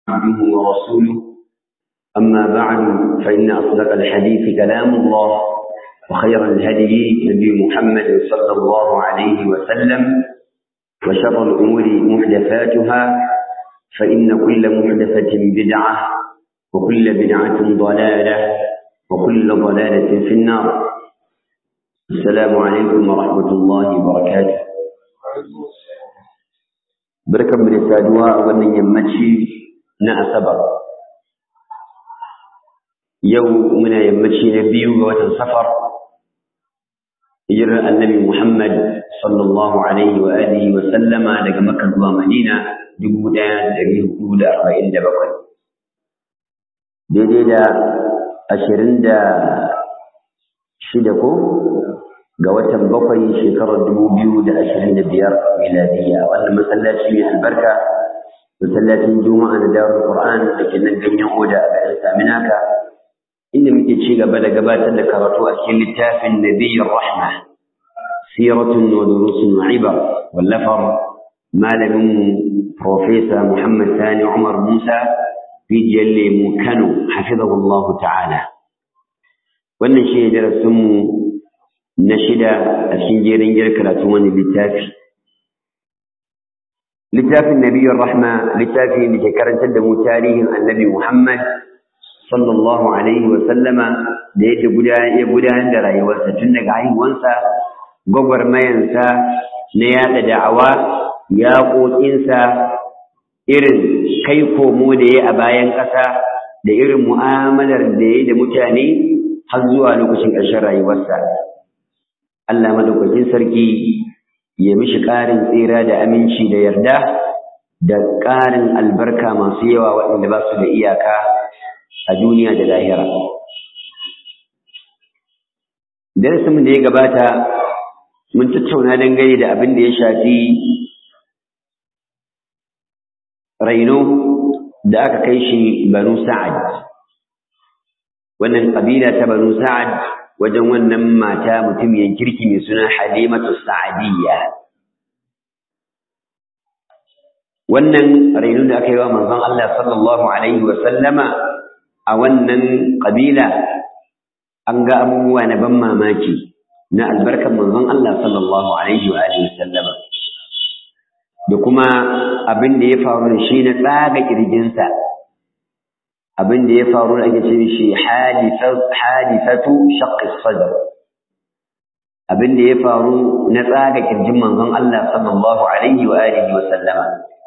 عبده ورسوله أما بعد فإن أصدق الحديث كلام الله وخير الهدي نبي محمد صلى الله عليه وسلم وشر الأمور محدثاتها فإن كل محدثة بدعة وكل بدعة ضلالة وكل ضلالة في النار السلام عليكم ورحمة الله وبركاته بركة من السادواء ومن يمشي نأسبر يوم من يمشي نبي وتنسفر hijirar annabi Muhammad sallallahu alaihi wa alihi wa sallama daga Makka zuwa Madina dubu ɗaya da ɗari hudu da arba'in da bakwai. Daidai da ashirin da shida ko ga watan bakwai shekarar dubu biyu da ashirin da biyar miladiyya wannan masallaci mai albarka masallacin juma'a na darul qur'an da ke nan ganyen oda a garin saminaka inda muke ci gaba da gabatar da karatu a cikin littafin nabiyyar rahma siratun wa durusun ibar wallafar malamin profesa muhammad sani umar musa rijiyar lemu kano hafizahullahu ta'ala wannan shi ne darasinmu na shida a cikin jerin gyar karatun wani littafi littafin nabiyyar rahma littafi da ke karantar da mu tarihin annabi muhammad sallallahu alaihi wa sallama da yadda ya gudanar da rayuwarsa tun daga haihuwansa gwagwarmayansa na yada da'awa yaƙoƙinsa irin kai komo da ya a bayan ƙasa da irin mu'amalar da ya da mutane har zuwa lokacin ƙarshen rayuwarsa Allah madaukakin sarki ya mishi ƙarin tsira da aminci da yarda da ƙarin albarka masu yawa waɗanda ba su da iyaka a duniya da lahira. Darasinmu da ya gabata mun tattauna dangane da abin da ya shafi raino da aka kai shi Banu Sa'ad. Wannan ƙabila ta Banu Sa'ad wajen wannan mata mutumiyar kirki mai suna Halimatu Sa'adiyya. Wannan raino da aka yi wa manzon Allah sallallahu Alaihi wa sallama a wannan ƙabila an ga abubuwa na ban mamaki na albarkar manzon Allah sallallahu alaihi wa alihi sallama da kuma abin da ya faru da shi na tsaga kirjinsa abin da ya faru da ake ce shi hadithatu shaqqi sadr abin da ya faru na tsaga kirjin manzon Allah sallallahu alaihi wa alihi wa sallama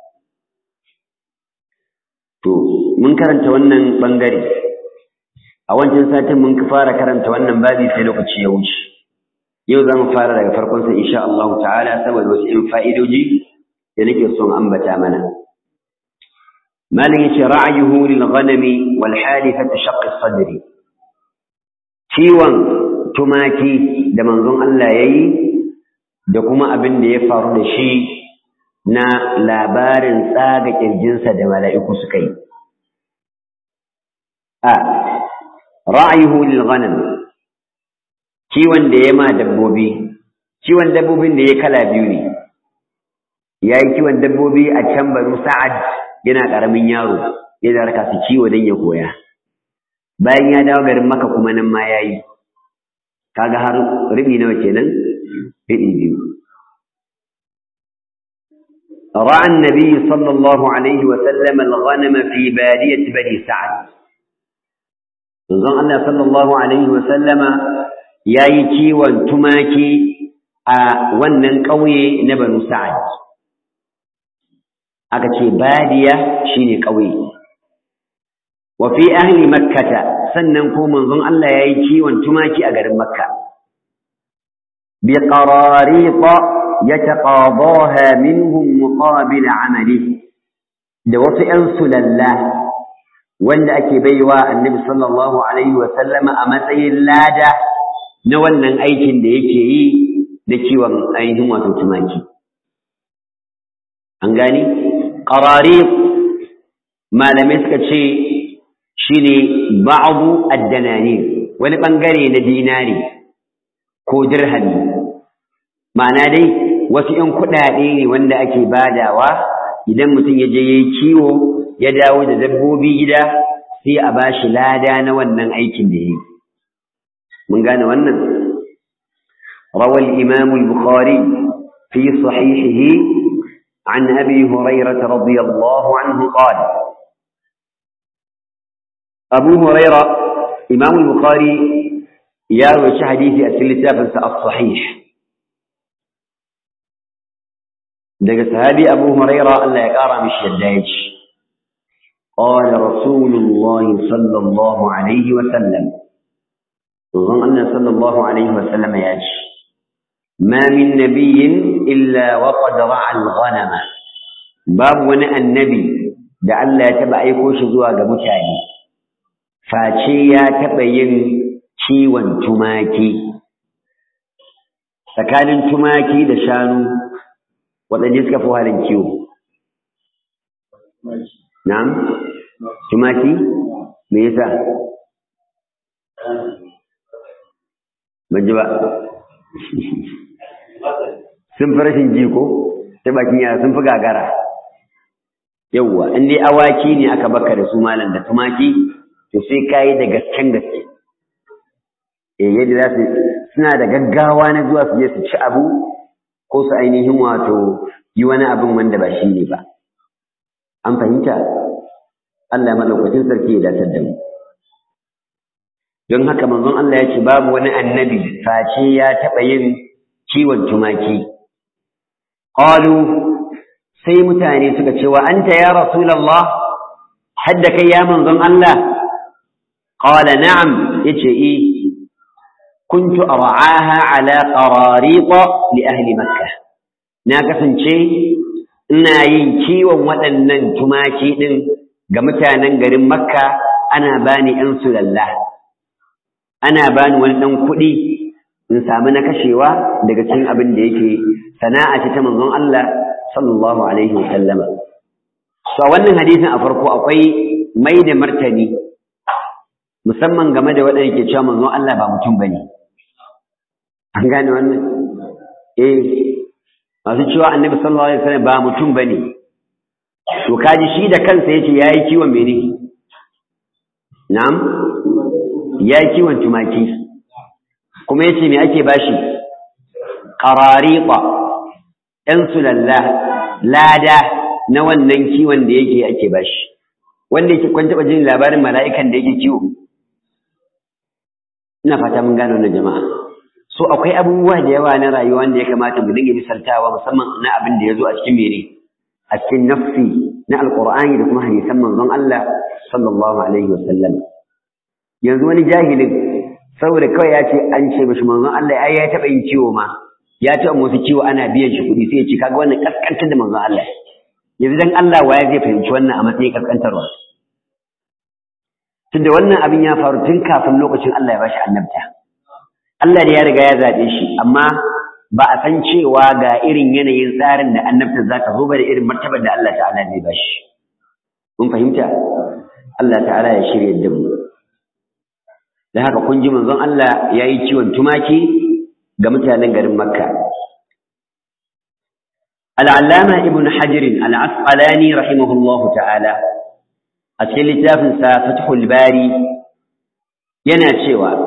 to mun karanta wannan bangare a wancan satin mun fara karanta wannan babi sai lokaci ya wuce yau za mu fara daga farkon sa insha Allah ta'ala saboda wasu in fa'idoji da nake son ambata mana malin yace ra'ayuhu lil ghanami wal halifati shaqq sadri ciwon tumaki da manzon Allah yayi da kuma abin da ya faru da shi na labarin tsaga kirjinsa da mala'iku suka yi a ra'ayuhu lil ghanam kiwon da ya ma dabbobi kiwon dabbobin da ya kala biyu ne ya yi kiwon dabbobi a can banu sa'ad yana ƙaramin yaro ya da raka su kiwo don ya koya bayan ya dawo garin maka kuma nan ma ya yi kaga har ribi nawa kenan ribi biyu رأى النبي صلى الله عليه وسلم الغنم في بادية بني سعد manzon Allah sallallahu alaihi wasallama ya yi kiwon tumaki a wannan ƙauye na Banu Sa'ad aka ce badiya shine ƙauye wa fi ahli makkata sannan ko manzon Allah ya yi kiwon tumaki a garin makka bi qararita yataqadaha minhum muqabil amalihi da wasu 'yan sulalla wanda ake baiwa annabi sallallahu alaihi wa sallama a matsayin lada na wannan aikin da yake yi na kiwon ainihin wato tumaki an gani ƙarari malamai suka ce shine ba'adu addanani wani ɓangare na dinari ko dirhami ma'ana dai wasu ‘yan kuɗaɗe ne wanda ake badawa idan mutum ya je ya yi kiwo ya dawo da dabbobi gida sai a bashi lada na wannan aikin da yi mun gane wannan rawal imam al-bukhari fi sahihihi an abi hurairah radiyallahu anhu qala abu hurairah imam al-bukhari ya rawaci hadisi a cikin littafinsa as-sahih daga sahabi abu huraira Allah ya kara mishi yadda ya ce qala rasulullah sallallahu alaihi wa sallam manzon Allah sallallahu alaihi wa sallam ya ce ma min nabiyyin illa wa qad ra'a al-ghanama babu wani annabi da Allah ya taba aiko shi zuwa ga mutane face ya taba yin ciwon tumaki tsakanin tumaki da shanu waɗanda suka fi halin kiwo. Na'am? Tumaki? Me yasa? Banji ba. Sun fi rashin jiko, ta bakin yara sun fi gagara. Yawwa, in dai awaki ne aka baka da su malam da tumaki, to sai ka yi da gasken gaske. Eh yadda za su suna da gaggawa na zuwa su je su ci abu ko su ainihin wato yi wani abin wanda ba shi ne ba. An fahimta? Allah maɗaukacin sarki ya datar da mu. Don haka manzon Allah ya ce babu wani annabi face ya taɓa yin kiwon tumaki. Qalu sai mutane suka ce wa anta ya Rasulallah hadda kai ya manzon Allah? Qala na'am yace eh كنت أرعاها على قراريط لأهل مكة ناقصن شيء ina yin kiwon waɗannan tumaki ɗin ga mutanen garin Makka ana bani ‘yan sulalla, ana bani wani ɗan kuɗi in sami na kashewa daga cikin abin da yake sana'a ce ta manzon Allah sallallahu Alaihi wasallama. So wannan hadisin a farko akwai mai da martani musamman game da waɗanda ke cewa manzon Allah ba mutum ba ne. An gane wannan? Eh, masu cewa annabi sallallahu alaihi wasallam ba mutum bane. To kaji shi da kansa yace yayi kiwon mene? Na'am? Yayi kiwon tumaki. Kuma yace me ake bashi? Qarariqa. Ɗan sulalla, lada na wannan kiwon da yake ake bashi. Wanda yake kun taɓa jin labarin mala'ikan da yake kiwo? Ina fata mun gano wannan jama'a. so akwai abubuwa da yawa na rayuwa da ya kamata mu dinga misaltawa musamman na abin da ya zo a cikin mene a cikin nafsi na alqur'ani da kuma hadisan manzon Allah sallallahu alaihi wasallam yanzu wani jahilin saboda kawai ya ce an ce mishi manzon Allah ai ya taba yin ciwo ma ya taɓa wasu ciwo ana biyan shi kuɗi sai ya ce kaga wannan kaskantar da manzon Allah yanzu dan Allah waye zai fahimci wannan a matsayin kaskantarwa tunda wannan abin ya faru tun kafin lokacin Allah ya bashi annabta Allah da ya riga ya zaɓe shi amma ba a san cewa ga irin yanayin tsarin da annabta za ta zo ba da irin martabar da Allah ta'ala zai ba shi. Mun fahimta? Allah ta'ala ya shirya da mu. Da haka kun ji manzon Allah ya yi ciwon tumaki ga mutanen garin Makka. Al'allama Ibn Hajirin al'asqalani rahimahullahu ta'ala a cikin littafinsa Fathul Bari yana cewa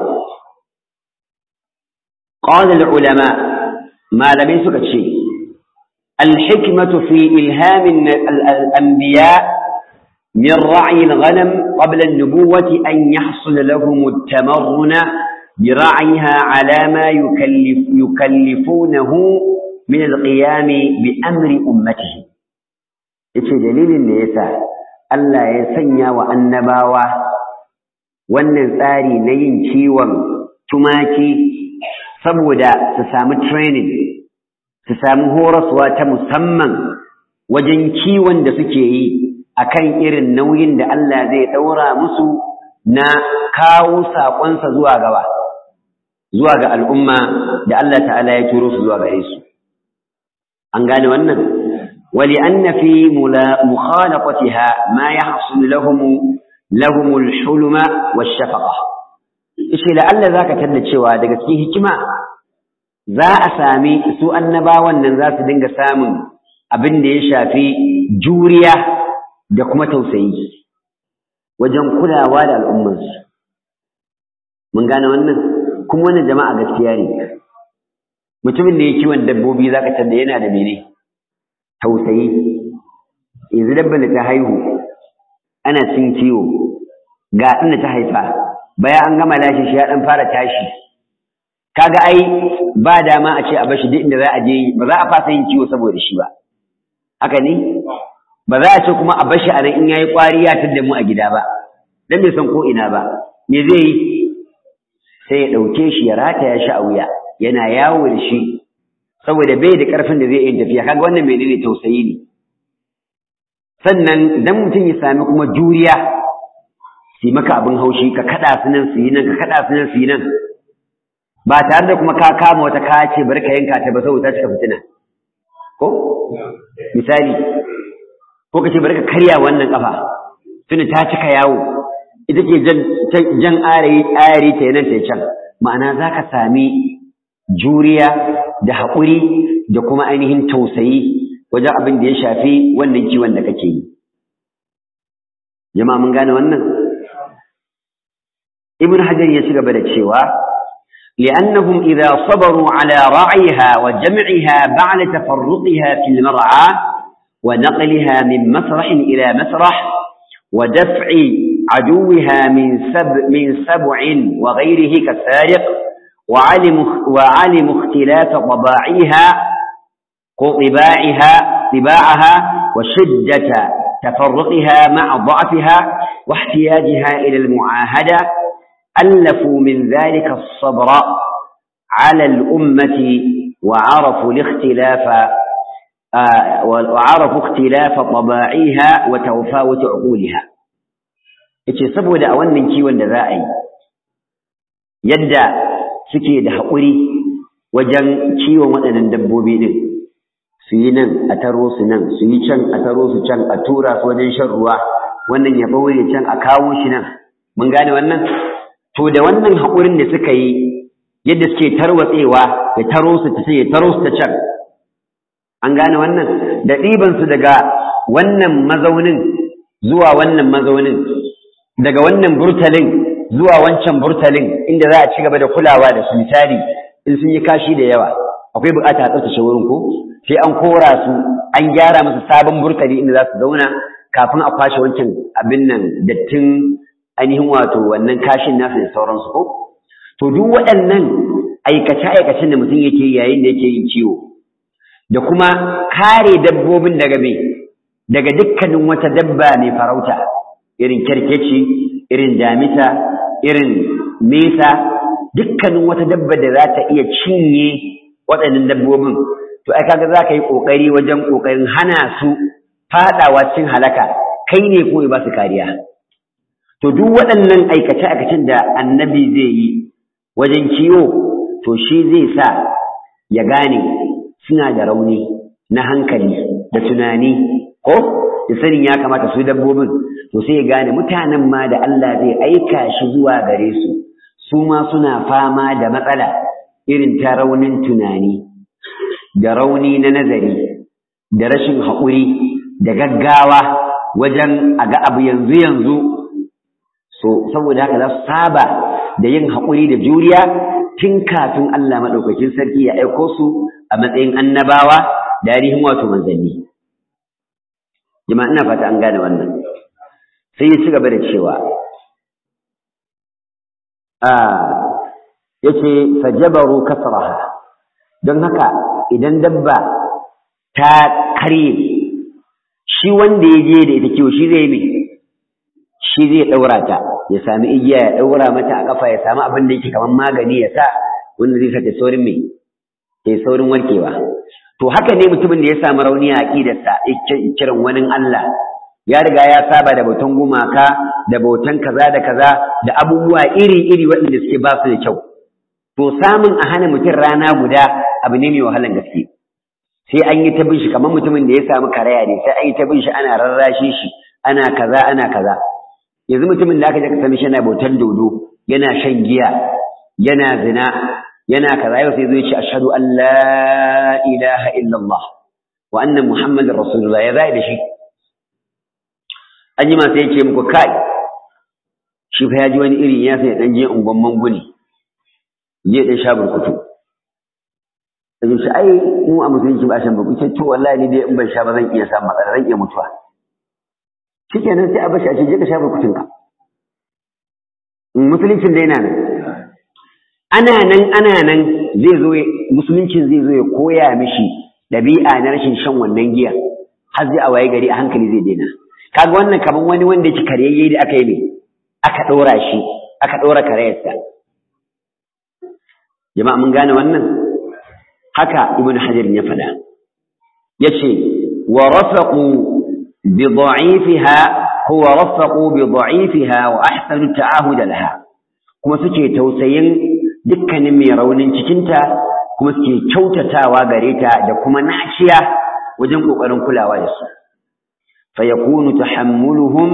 قال العلماء ما لم يسك شيء الحكمة في إلهام الأنبياء من رعي الغنم قبل النبوة أن يحصل لهم التمرن برعيها على ما يكلف يكلفونه من القيام بأمر أمته yace dalilin da yasa Allah ya sanya wa annabawa wannan tsari na yin kiwon tumaki saboda su samu training su samu horaswa ta musamman wajen kiwon da suke yi akan irin nauyin da Allah zai ɗaura musu na kawo saƙonsa zuwa gaba zuwa ga al'umma da Allah ta'ala ya turo su zuwa gare su an gane wannan wali anna fi mukhalaqatiha ma yahsul lahum lahum al-hulma wash-shafaqa ishe da Allah zaka tada cewa daga cikin hikima za a sami su annabawan nan za su dinga samun abin da ya shafi juriya da kuma tausayi wajen kulawa da al'ummarsu mun gane wannan kuma wannan jama'a gaskiya ne mutumin da ya kiwon dabbobi zaka tada yana da mene tausayi yanzu dabban da ta haihu ana cin kiwo ga inda ta haifa bayan an gama lashe shi ya dan fara tashi kaga ai ba dama a ce a bashi duk inda za a je ba za a fasa yin kiwo saboda shi ba haka ne ba za a ce kuma a bashi a nan in yayi kwari ya tadda mu a gida ba dan bai san ko ina ba me zai yi sai ya dauke shi ya rataya shi a wuya yana yawo da shi saboda bai da karfin da zai yi tafiya kaga wannan menene tausayi ne sannan idan mutum ya sami kuma juriya su maka abin haushi ka kada su nan su yi nan ka kada su nan su yi nan ba tare da kuma ka kama wata ka ce bari ka yanka ta ba saboda ta cika fitina ko misali ko ka ce bari ka karya wannan kafa tunda ta cika yawo ita ke jan ayari ta nan ta can ma'ana za ka sami juriya da haƙuri da kuma ainihin tausayi wajen abin da ya shafi wannan kiwon da kake yi jama'a mun gane wannan ibn hajar ya ci gaba da cewa لأنهم إذا صبروا على رعيها وجمعها بعد تفرقها في المرعى ونقلها من مسرح إلى مسرح ودفع عدوها من سب من سبع وغيره كالسارق وعلم وعلم اختلاف طباعها طباعها طباعها وشدة تفرقها مع ضعفها واحتياجها إلى المعاهدة ألفوا من ذلك الصبر على الأمة وعرفوا الاختلاف آه وعرفوا اختلاف طباعها وتفاوت عقولها yace saboda a wannan kiwon da za a yi yadda suke da haƙuri wajen kiwon waɗannan dabbobi ɗin su yi nan a taro su nan su yi can a taro su can a tura su wajen shan ruwa wannan ya baure can a kawo shi nan mun gane wannan to da wannan haƙurin da suka yi yadda suke tarwatsewa ya taro su ta ya taro su ta can an gane wannan da ɗibansu daga wannan mazaunin zuwa wannan mazaunin daga wannan burtalin zuwa wancan burtalin inda za a ci gaba da kulawa da su misali in sun yi kashi da yawa akwai bukata a tsaftace wurin ko sai an kora su an gyara musu sabon burtali inda za su zauna kafin a kwashe wancan abin nan dattin ainihin wato wannan kashin nasu da sauransu ko to duk waɗannan aikace-aikacen da mutum yake yayin da yake yin ciwo da kuma kare dabbobin daga me daga dukkanin wata dabba mai farauta irin kyarkeci irin damisa irin mesa dukkanin wata dabba da za ta iya cinye waɗannan dabbobin to ai kaga za ka yi ƙoƙari wajen ƙoƙarin hana su faɗawa cikin halaka kai ne ko ba su kariya to duk waɗannan aikace-aikacen da annabi zai yi wajen kiwo to shi zai sa ya gane suna da rauni na hankali da tunani ko da sanin ya kamata su dabbobin to sai ya gane mutanen ma da Allah zai aika shi zuwa gare su su ma suna fama da matsala irin ta raunin tunani da rauni na nazari da rashin haƙuri da gaggawa wajen a ga abu yanzu yanzu so saboda haka za su saba da yin haƙuri da juriya tun kafin Allah maɗaukakin sarki ya aiko su a matsayin annabawa da ainihin wato manzanni jama'a ina fata an gane wannan sai ya ci gaba da cewa yace fajabaru kasraha don haka idan dabba ta karye shi wanda ya je da ita kiwo shi zai yi shi zai daura ta ya sami igiya ya daura mata a kafa ya sami abin da yake kamar magani ya sa wanda zai sake saurin mai ke saurin warkewa to haka ne mutumin da ya samu rauni a aqidarsa kiran wani Allah ya riga ya saba da bautan gumaka da bautan kaza da kaza da abubuwa iri-iri waɗanda suke ba su da kyau to samun a hana mutum rana guda abu ne mai wahalan gaske sai an yi ta bin shi kamar mutumin da ya samu karaya ne sai an yi ta bin shi ana rarrashe shi ana kaza ana kaza yanzu mutumin da aka je ka sami shi yana bautan dodo yana shan giya yana zina yana kaza yau sai zai ce ashhadu an la ilaha illallah wa anna muhammadar rasulullah ya zai da shi an yi masu yake muku kai shi fa ya ji wani iri ya sai dan je ungon manguni je dan sha burkutu sai shi ai mu a musulunci ba shan burkutu to wallahi ni dai in ban sha ba zan iya samun matsala zan iya mutuwa shikenan sai a bashi a ce je ka sha burkutun ka musuluncin dai na nan ana nan ana nan zai zo musuluncin zai zo ya koya mishi ɗabi'a na rashin shan wannan giya har zai a waye gari a hankali zai daina kaga wannan kaman wani wanda yake karyayye da aka yi ne aka ɗora shi aka ɗora karayarsa jama'a mun gane wannan haka ibn hajar ya faɗa yace wa rafaqu bi da'ifiha huwa rafaqu bi da'ifiha wa ahsanu ta'ahud laha kuma suke tausayin dukkanin mai raunin cikinta kuma suke kyautatawa gare ta da kuma naciya wajen kokarin kulawa da su فيكون تحملهم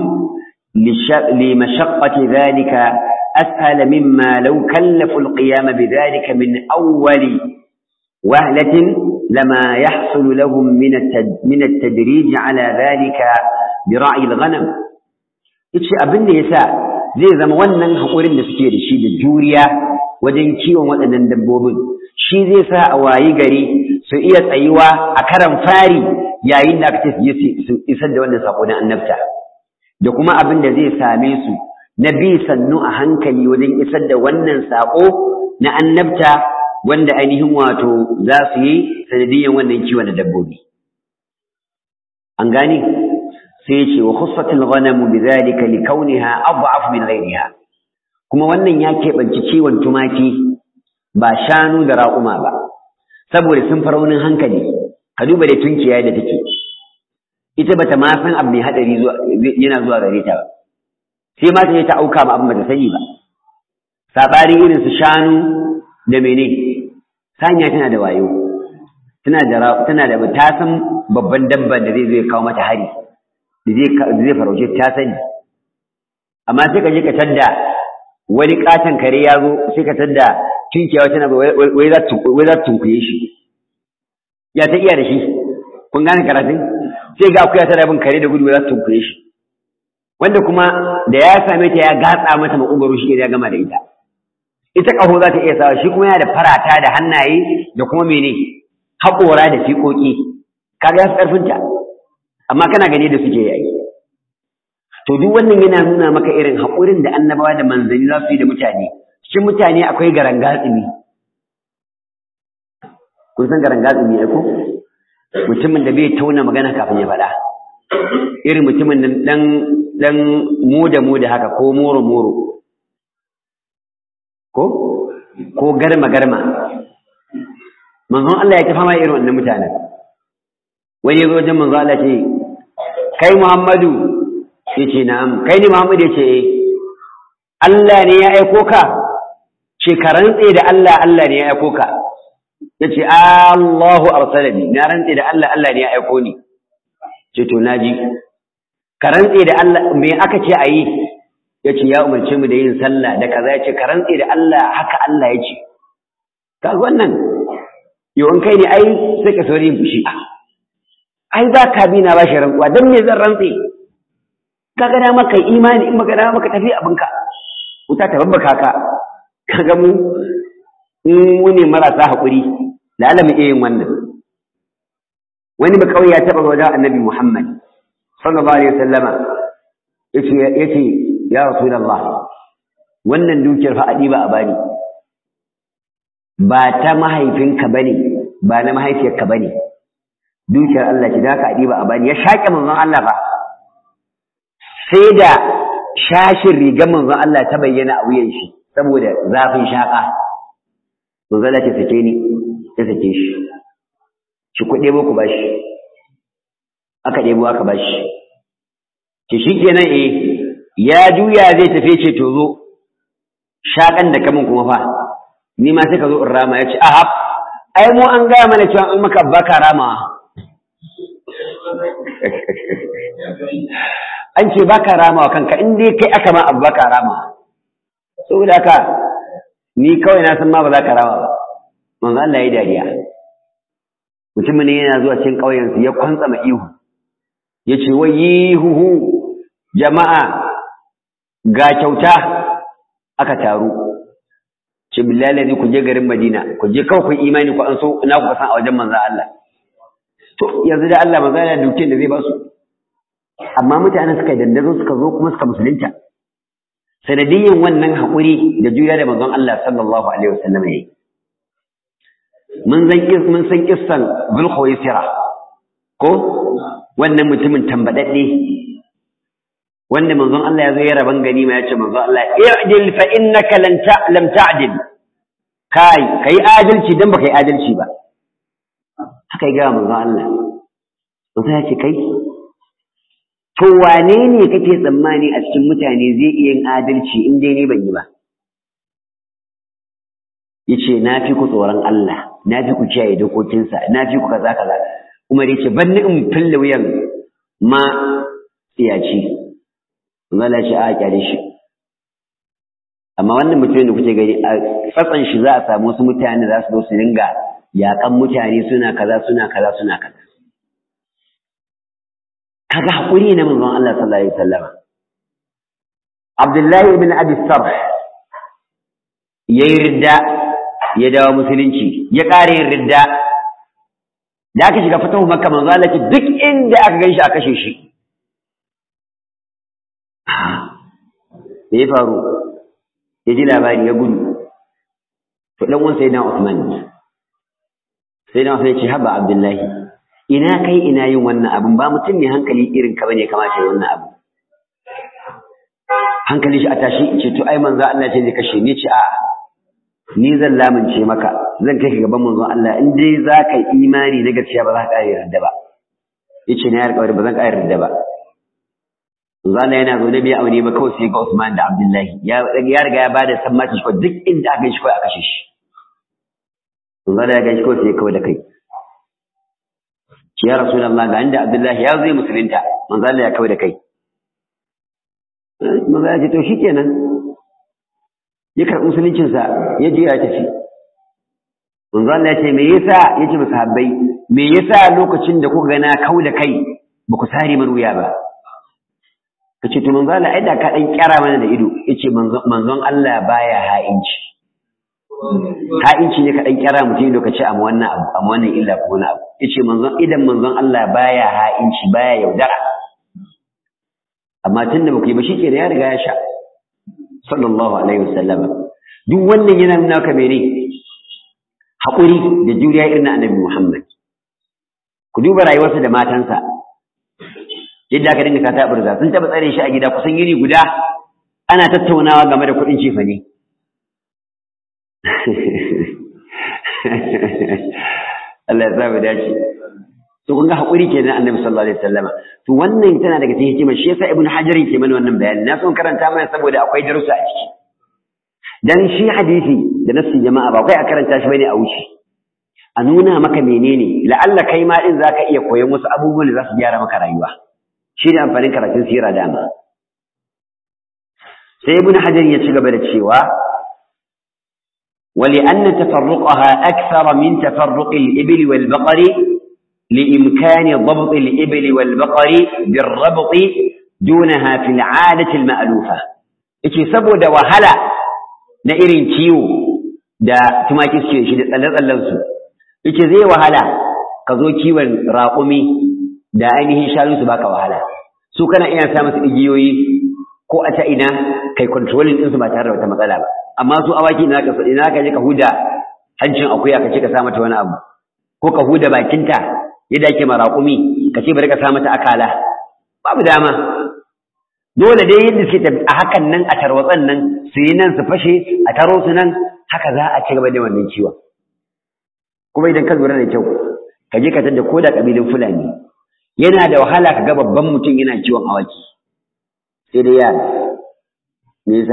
لمشقة ذلك أسهل مما لو كلفوا القيام بذلك من أول وهلة لما يحصل لهم من من التدريج على ذلك برعي الغنم yace abin da yasa zai zama wannan haƙurin da suke da shi da juriya wajen kiwon waɗannan dabbobin shi zai sa a wayi gari su iya tsayuwa a karan fari yayin da aka ce su isar da wannan sako na annabta da kuma abin da zai same su na bi sannu a hankali wajen isar da wannan sako na annabta wanda ainihin wato za su yi sanadiyan wannan kiwon da dabbobi an gane sai ya ce wa khussatul ghanamu bidhalika likawniha ad'af min ghayriha kuma wannan ya keɓanci kiwon tumaki ba shanu da raƙuma ba saboda sun faraunin hankali ka duba da tunkiya da take ita bata ma san abu mai hadari zuwa yana zuwa gare ta ba sai ma ta je ta auka ma abin bata sani ba sabari irin su shanu da mene sanya tana da wayo tana da tana da ta san babban dabba da zai zo ya kawo mata hari da zai da zai farauce ta sani amma sai ka je ka tadda wani katon kare ya zo sai ka tadda tunkiya tana wai za ta tunkuye shi ya ta iya da shi kun gane karatun sai ga akuya tana bin kare da gudu za ta tunkuye shi wanda kuma da ya same ta ya gatsa mata makogaro shi ya gama da ita ita ƙaho za ta iya sawa shi kuma yana da farata da hannaye da kuma mene haƙora da fiƙoƙi kaga ya fi ƙarfinta amma kana gani da suke yayi to duk wannan yana nuna maka irin haƙurin da annabawa da manzanni za su yi da mutane cikin mutane akwai garangatsumi kun san garangatsumi ai ko mutumin da bai tauna magana kafin ya faɗa irin mutumin nan dan dan moda moda haka ko moro moro ko ko garma garma manzon Allah ya tafa mai irin wannan mutanen wani yazo wajen manzon Allah ce kai Muhammadu yace na'am kai ne Muhammadu yace eh Allah ne ya aiko ka ce ka rantse da Allah Allah ne ya aiko ka yace Allahu arsalani na rantse da Allah Allah ne ya aiko ni ce to naji ka rantse da Allah me aka ce ayi yace ya umarce mu da yin sallah da kaza yace ka rantse da Allah haka Allah yace kaga wannan yawan kai ne ai sai ka sauri fushi ai ba ka bi na bashi rantsuwa dan me zan rantse kaga da maka imani in maka da maka tafi abinka wuta ta babbaka ka kaga mu in mu ne marasa haƙuri da Allah mu iya yin wannan wani ba kawai ya taɓa wajen annabi Muhammad sallallahu alaihi wasallama yace yace ya rasulullah wannan dukiyar fa adiba a bani ba ta mahaifinka bane ba na mahaifiyarka bane dukiyar Allah ce da ka adiba a bani ya shaƙe manzon Allah fa sai da shashin rigar manzon Allah ta bayyana a wuyan shi saboda zafin shaƙa manzon Allah ta sake ni ta sake shi shi ku ɗebo ku bashi aka ɗebo aka bashi ki shi kenan eh ya juya zai tafi ce to zo shaƙan da kamun kuma fa ni ma sai ka zo in rama ya ce ahab ai mu an gaya mana cewa an maka baka rama an ce baka rama wa kanka in dai kai aka ma abu baka rama saboda haka ni kawai na san ma ba za ka rama ba manzo Allah ya dariya mutumin ne yana zuwa cikin ƙauyen su ya kwantsa ma ihu ya ce wai yihuhu jama'a ga kyauta aka taru ce billahi ku je garin Madina ku je kawai ku imani ku an so ina ku san a wajen manzo Allah to yanzu da Allah manzo Allah dukin da zai ba su amma mutanen suka dandazo suka zo kuma suka musulunta sanadiyyan wannan haƙuri da juriya da manzon Allah sallallahu alaihi wasallam yayi mun san mun san kissan Zulkhuwaisira ko wannan mutumin tambadadde wanda manzon Allah ya zo ya raban gani ma ya ce manzon Allah i'dil fa innaka lan lam ta'dil kai kai adalci dan baka yi adalci ba haka ya ga manzon Allah manzon ya ce kai to wane ne kake tsammani a cikin mutane zai iya yin adalci in dai ne ban yi ba yace na fi ku tsoron Allah na fi ku kiyaye dokokinsa na fi ku kaza kaza Umar yace ban ni in fille wuyan ma tsiyaci Allah ce a kyale shi amma wannan mutumin da kuke gani a tsatsan shi za a samu wasu mutane za su zo su dinga yakan mutane suna kaza suna kaza suna kaza kaga hakuri na manzon Allah sallallahu alaihi wasallam Abdullahi ibn Abi Sarh yayi ridda ya dawo musulunci ya ƙara yin ridda da aka shiga fatahu makka manzo Allah ce duk inda aka ganshi a kashe shi me ya faru ya ji labari ya gudu to dan uwan sayyidina Uthman sayyidina Uthman ya ce haba Abdullahi ina kai ina yin wannan abin ba mutum ne hankali irin ka bane kamata ya wannan abu hankali shi a tashi ce to ai manzo Allah ce zai kashe ni ce a'a ni zan lamince maka zan kai ka gaban manzon Allah in dai za ka yi imani na gaskiya ba za ka ƙara yarda ba yace na yarda ba zan ƙara yarda ba manzon Allah yana zo da bai aure ba kawai sai ga Usman da Abdullahi ya ya riga ya bada sammaci shi duk inda aka shi kawai a kashe shi manzon Allah ya ga shi kawai sai kawai da kai ya rasulullah ga inda Abdullahi ya zo musulunta manzon Allah ya kawai da kai manzon Allah ya ce to shikenan ya karɓi musuluncinsa ya je ya tafi manzo Allah ya ce me yasa yace ba sahabbai me yasa lokacin da kuka gana kau da kai ba ku sare min wuya ba kace to manzo Allah ai da ka dan kyara mana da ido yace manzon Allah baya ha'inci ha'inci ne ka dan kyara mutum lokaci amma wannan abu amma wannan illa ko wani abu yace manzon idan manzon Allah baya ha'inci baya yaudara amma tunda ba ku yi ba shikenan ya riga ya sha sallallahu alaihi wasallam duk wannan yana nuna ka mene haƙuri da juriya irin na annabi Muhammad ku duba rayuwarsa da matansa yadda aka dinga kata burza sun taɓa tsare shi a gida kusan yini guda ana tattaunawa game da kuɗin cefa ne Allah ya sa mu dace to kun ga haƙuri kenan annabi sallallahu alaihi wasallam to wannan tana daga cikin hikimar shi yasa ibnu hajar ke mana wannan bayani na son karanta mana saboda akwai darussa a ciki dan shi hadisi da nassi jama'a ba kai a karanta shi bane a wuce a nuna maka menene la'alla kai ma din zaka iya koyon wasu abubuwan da za su gyara maka rayuwa shi ne amfanin karatun sira dama sai ibnu hajar ya ci gaba da cewa ولأن تفرقها أكثر من تفرق الإبل والبقر لإمكان ضبط الإبل والبقر بالربط دونها في العادة المألوفة إيش سبو دا وهلا na irin ciwo da tumaki suke shi da tsalle-tsallensu yace zai wahala ka zo kiwon raƙumi da ainihin shanu su baka wahala su kana iya sa musu igiyoyi ko a ta ina kai controlling ɗinsu ba tare da wata matsala ba amma su awaki ina ka ina ka je ka huda hancin akuya ka ce ka sa mata wani abu ko ka huda bakinta yadda ake ma raƙumi ka ce bari ka sa mata akala babu dama dole dai yadda suke a hakan nan a tarwatsan nan su yi nan su fashe a taro su nan haka za a ci gaba da wannan ciwon kuma idan ka lura da kyau ka je ka tada ko da ƙabilun fulani yana da wahala ka ga babban mutum yana ciwon awaki sai dai yara me yasa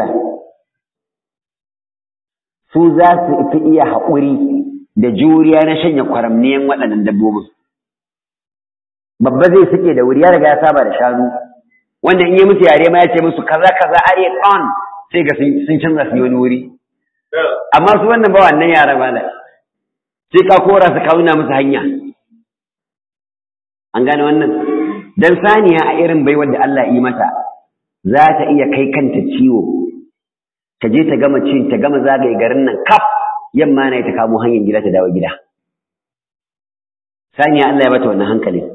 su za su fi iya haƙuri da juriya na shanya kwaramniyan waɗannan dabbobin babba zai suke da wuri ya riga ya saba da shanu wanda in yi musu yare ma ya ce musu kaza kaza are on sai ga sun canza su yi wani wuri amma su wannan ba wannan yara ba da sai ka kora su kauna musu hanya an gane wannan dan saniya a irin bai wanda Allah yi mata za ta iya kai kanta ciwo ta je ta gama cin ta gama zagaye garin nan kaf yamma na ta kamo hanyar gida ta dawo gida saniya Allah ya bata wannan hankalin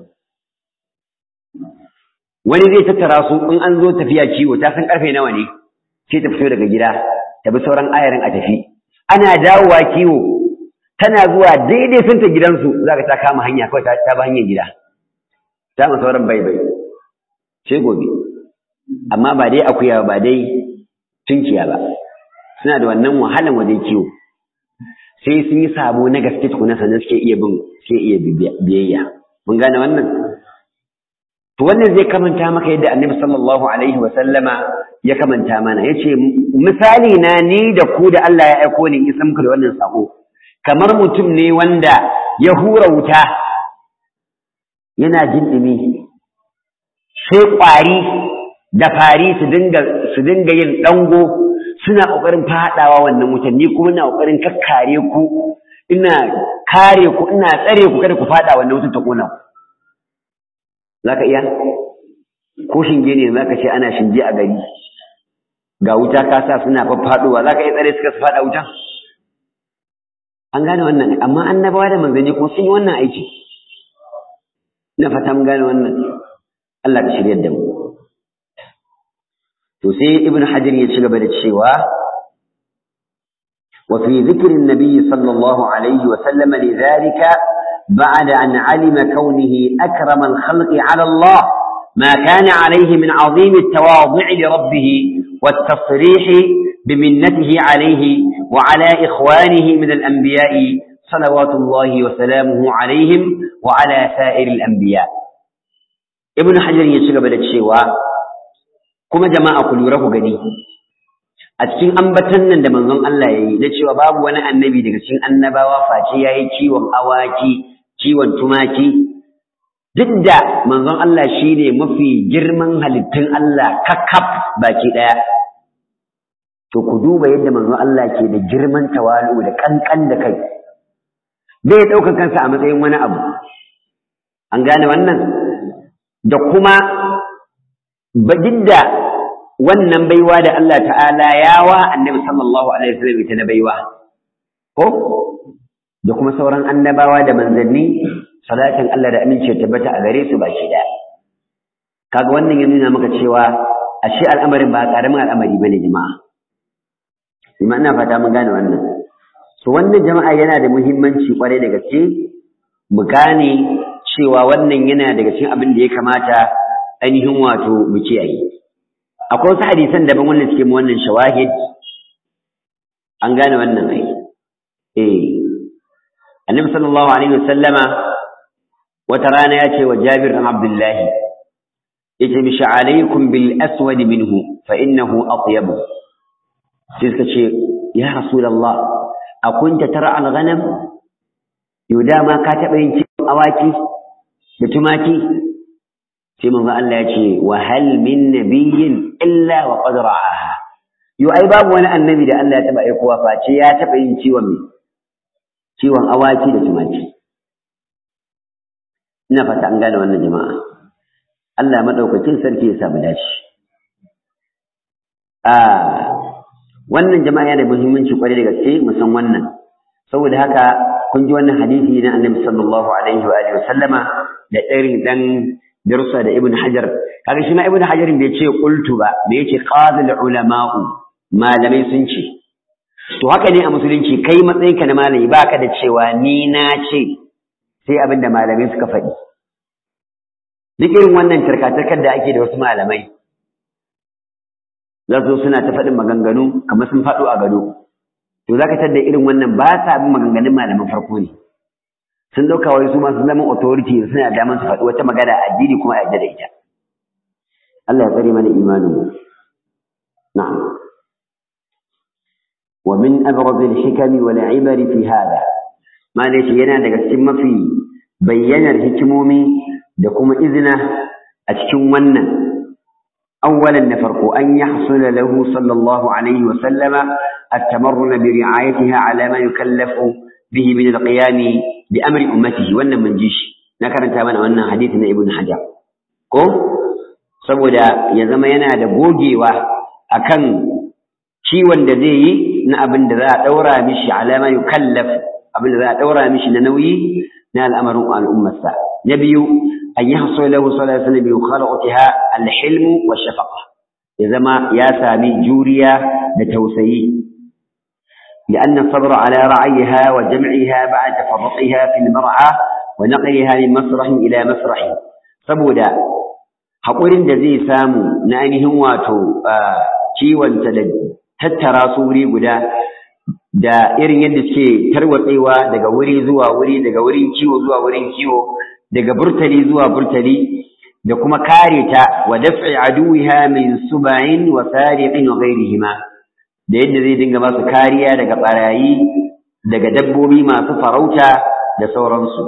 wani zai tattara su in an zo tafiya kiwo ta san karfe nawa ne sai ta fito daga gida ta bi sauran ayarin a tafi ana dawowa kiwo tana zuwa daidai sun ta gidansu za ka ta kama hanya kawai ta ba hanyar gida ta ma sauran bai bai sai gobe amma ba dai akuya ba dai tunkiya ba suna da wannan wahalan wajen kiwo sai sun yi sabo na gaske tukuna sannan suke iya bin suke iya biyayya mun gane wannan to wannan zai kamanta maka yadda annabi sallallahu alaihi wa sallama ya kamanta mana yace misali na ni da ku da Allah ya aiko ni in san muku da wannan sako kamar mutum ne wanda ya hura wuta yana jin dumi sai kwari da fari su dinga su dinga yin dango suna kokarin fadawa wannan wutan ni kuma ina kokarin kakkare ku ina kare ku ina tsare ku kada ku fada wannan wutan ta kona ku zaka iya ko shinge ne zaka ce ana shinge a gari ga wuta ka sa suna faffadowa zaka iya tsare suka su fada wutan an gane wannan amma annabawa da manzanni ko sun yi wannan aiki ina fata mun gane wannan Allah ka shiryar da mu to sai ibn hajar ya ci gaba da cewa wa fi dhikri an-nabi sallallahu alaihi wa sallam lidhalika بعد أن علم كونه أكرم الخلق على الله ما كان عليه من عظيم التواضع لربه والتصريح بمنته عليه وعلى إخوانه من الأنبياء صلوات الله وسلامه عليهم وعلى سائر الأنبياء ابن حجر يشغب الشيوى kuma jama'a ku lura ku gani a cikin ambatan nan da manzon Allah ya yi na cewa babu wani annabi daga cikin annabawa face ya yi kiwon awaki kiwon tumaki duk da manzon Allah shi ne mafi girman halittun Allah kakaf baki ɗaya to ku duba yadda manzon Allah ke da girman tawalu da kankan da kai bai ɗaukar kansa a matsayin wani abu an gane wannan da kuma da wannan baiwa da Allah ta'ala ya wa annabi sallallahu alaihi wasallam ita na baiwa ko da kuma sauran annabawa da manzanni salatin Allah da amince tabbata a gare su baki daya kaga wannan ya nuna maka cewa ashe al'amarin ba karamin al'amari bane jama'a kuma ina fata mun gane wannan so wannan jama'a yana da muhimmanci kwarai da gaske mu gane cewa wannan yana daga cikin abin da ya kamata ainihin wato mu kiyaye akwai wasu hadisan daban wannan suke mu wannan shawahid an gane wannan ai eh annabi sallallahu alaihi wasallama wata rana ya ce wa Jabir bin Abdullah yace mishi alaikum bil aswad minhu fa innahu atyab sai suka ce ya rasulullah akunta tara al ghanam yuda ma ka taba yin ciwon awaki da tumaki sai manzo Allah ya ce wa hal min nabiyyin illa wa qad ra'aha yo ai babu wani annabi da Allah ya taba aikowa face ya taba yin ciwon me ciwon awaki da tumaki ina fata an gane wannan jama'a Allah madaukakin sarki ya samu dashi a wannan jama'a yana da muhimmanci kwarai da gaske mu san wannan saboda haka kun ji wannan hadisi na Annabi sallallahu alaihi wa alihi wasallama da irin dan darussa da Ibn Hajar kaga shi ma Ibn Hajar bai ce qultu ba bai ce qadul ulama'u malamai sun ce to haka ne a musulunci kai matsayinka na malami baka da cewa ni na ce sai abin da malamai suka faɗi duk irin wannan tarkatarkar da ake da wasu malamai za su suna ta faɗin maganganu kamar sun faɗo a gado to za ka tadda irin wannan ba sa bin maganganun malaman farko ne sun ɗauka wai su masu zaman authority suna da damar su faɗi wata magana addini kuma a yadda da ita Allah ya tsare mana imanin mu na'am wa min abraz al-hikami wal ibari fi hada ma yana daga cikin mafi bayyanar hikimomi da kuma izina a cikin wannan awwalan na farko an yahsula lahu sallallahu alaihi wa sallama at-tamarrun bi ri'ayatiha ala ma yukallafu bihi min al-qiyam bi amri ummatihi wannan mun ji shi na karanta mana wannan hadisi na ibn hajar ko saboda ya zama yana da gogewa akan ciwon da zai yi na abin da za a ɗaura mishi alama yukallaf abin da za a ɗaura mishi na nauyi na al'amarin al'ummarsa na biyu an yi haso lahu sallallahu alaihi wasallam bi khalaqatiha al-hilm wa shafaqa ya zama ya sami juriya da tausayi لأن الصبر على رعيها وجمعها بعد تفرقها في المرعى ونقلها من مسرح إلى مسرح saboda haƙurin da zai samu na ainihin wato ciwonta da tattara su wuri guda da irin yadda suke tarwatsewa daga wuri zuwa wuri daga wurin kiwo zuwa wurin kiwo daga burtali zuwa burtali da kuma kare ta wa daf'i aduwiha min suba'in wa sariqin wa ghayrihima da yadda zai dinga masu kariya daga barayi daga dabbobi masu farauta da sauransu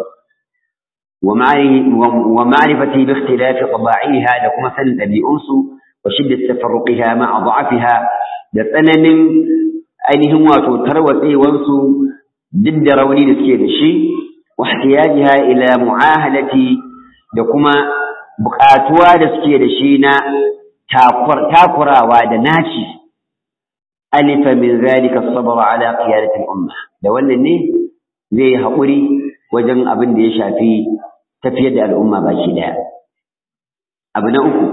wa ma'rifati bi ikhtilafi taba'iha da kuma sanin ɗabi'unsu wa shiddat tafarruqiha ma'a da'afiha da tsananin ainihin wato tarwatsewansu duk da rauni da suke da shi wa ihtiyajiha ila mu'ahalati da kuma buƙatuwa da suke da shi na takurawa da naci alifa min zalika sabr ala qiyadati al-umma da wannan ne zai haƙuri wajen abin da ya shafi tafiyar da al'umma baki daya abu na uku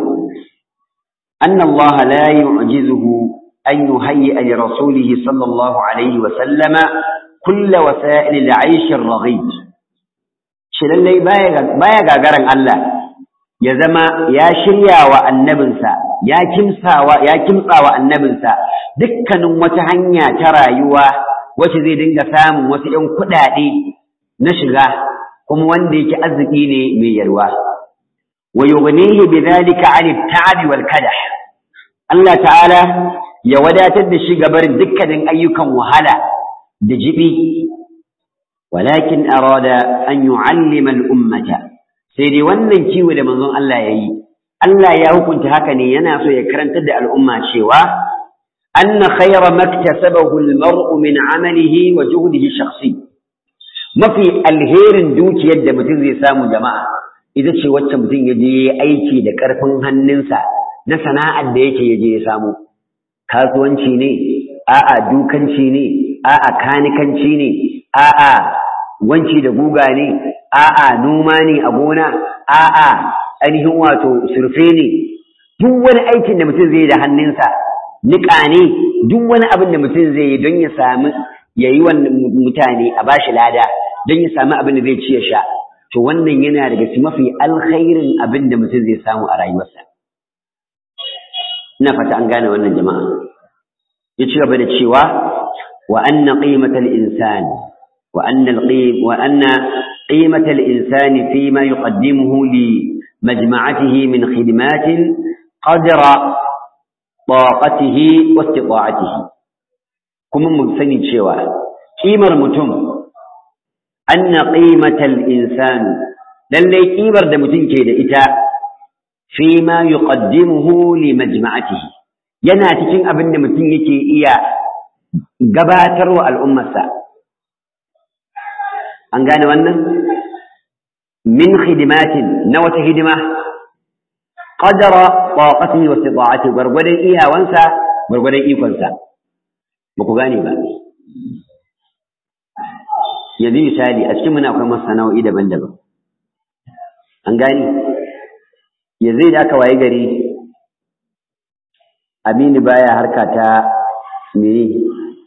anna Allah la yu'jizuhu an yuhayyi li rasulihi sallallahu alaihi wa sallama kull wasa'il al-aish ar-raghid shi lallai baya gagaran Allah ya zama ya shirya wa annabinsa ya kimsawa ya kimtsawa annabinsa dukkanin wata hanya ta rayuwa wacce zai dinga samun wasu ‘yan kuɗaɗe na shiga kuma wanda yake arziki ne mai yarwa wa yughnihi bidhalika 'ani at-ta'ab wal kadah Allah ta'ala ya wadatar da shi gabarin dukkanin ayyukan wahala da jibi walakin arada an yu'allima al-ummata sai dai wannan kiwo da manzon Allah yayi Allah ya hukunta haka ne yana so ya karantar da al'umma cewa anna khayra maktasabahu al-mar'u min 'amalihi wa juhdihi shakhsi mafi alherin dukiyar da mutum zai samu jama'a ita ce wacce mutum ya je aiki da ƙarfin hannunsa na sana'ar da yake ya je ya samu kasuwanci ne a'a dukanci ne a'a kanikanci ne a'a wanci da guga ne a'a noma ne a gona a'a ainihin wato surfe ne duk wani aikin da mutum zai da hannunsa niƙa ne duk wani abin da mutum zai yi don ya sami ya yi wa mutane a bashi lada don ya sami abin da zai ci ya sha to wannan yana daga cikin mafi alkhairin abin da mutum zai samu a rayuwarsa ina fata an gane wannan jama'a ya ci gaba da cewa wa anna qimatal insan wa anna wa anna qimatal insani fi ma yuqaddimuhu li majma'atihi min khidmatin qadra taqatihi wa istita'atihi kuma mu sani cewa kimar mutum anna qimatal insan lallai kimar da mutum ke da ita fi ma yuqaddimuhu li majma'atihi yana cikin abin da mutum yake iya gabatarwa al'ummarsa an gane wannan min khidimatin na wata hidima qadara taqatihi wa istita'atihi gwargwadon iyawansa gwargwadon ikonsa ba ku gane ba yanzu misali a cikin muna akwai masana'o'i daban-daban an gane yanzu da aka waye gari aminu baya harka ta mene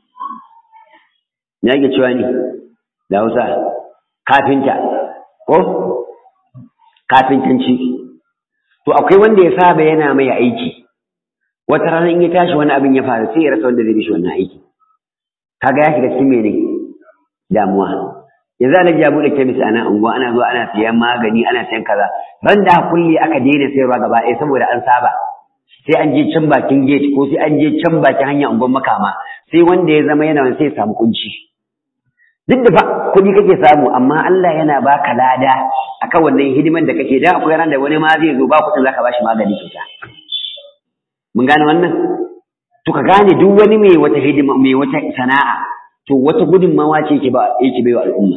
ya ke cewa ne da hausa kafinta ko kafintanci to akwai wanda ya saba yana mai aiki wata rana in ya tashi wani abin ya faru sai ya rasa wanda zai bishi wannan aiki kaga ya shiga cikin mene damuwa yanzu ana ja bude kemis a nan unguwa ana zuwa ana siyan magani ana siyan kaza ran da kulli aka daina sayarwa gaba ɗaya saboda an saba sai an je can bakin gate ko sai an je can bakin hanyar unguwar makama sai wanda ya zama yana sai ya samu kunci duk da fa kuɗi kake samu amma Allah yana baka lada akan wannan hidiman da kake da akwai ran da wani ma zai zo ba kuɗin zaka bashi magani kyauta mun gane wannan to ka gane duk wani mai wata hidima mai wata sana'a to wata gudunmawa ce yake ba yake bai wa al'umma